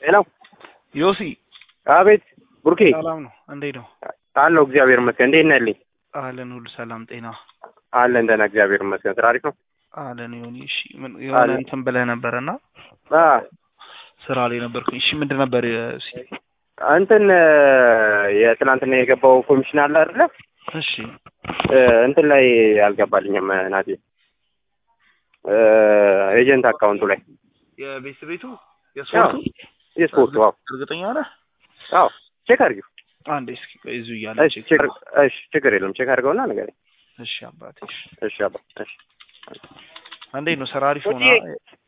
ሄሎ ዮሲ አቤት ቡርኬ ሰላም ነው? እንዴት ነው? አለው እግዚአብሔር ይመስገን። እንዴት ነህ ልኝ? አለን ሁሉ ሰላም ጤና አለን ደህና እግዚአብሔር ይመስገን። ስራ አሪፍ ነው? አለን ዮኒ። እሺ ምን የሆነ አለን። እንትን ብለህ ነበረና አ ስራ ላይ ነበርኩኝ። እሺ ምንድን ነበር እሺ እንትን የትናንትና የገባው ኮሚሽን አለ አይደለ? እሺ እ፣ እንትን ላይ አልገባልኝም ናቴ እ፣ ኤጀንት አካውንቱ ላይ የቤት ቤቱ አዎ፣ የስፖርቱ የስፖርቱ አዎ እርግጠኛ ነህ? አዎ ቼክ አድርጊው። አንዴ እስኪ ቆይ እዚሁ እያለ እሺ ቼክ እሺ ችግር የለም ቼክ አድርገውና ንገረኝ። እሺ አባቴ እሺ እሺ አባ እሺ እንዴት ነው ስራ አሪፍ ነው? ዮኒ፣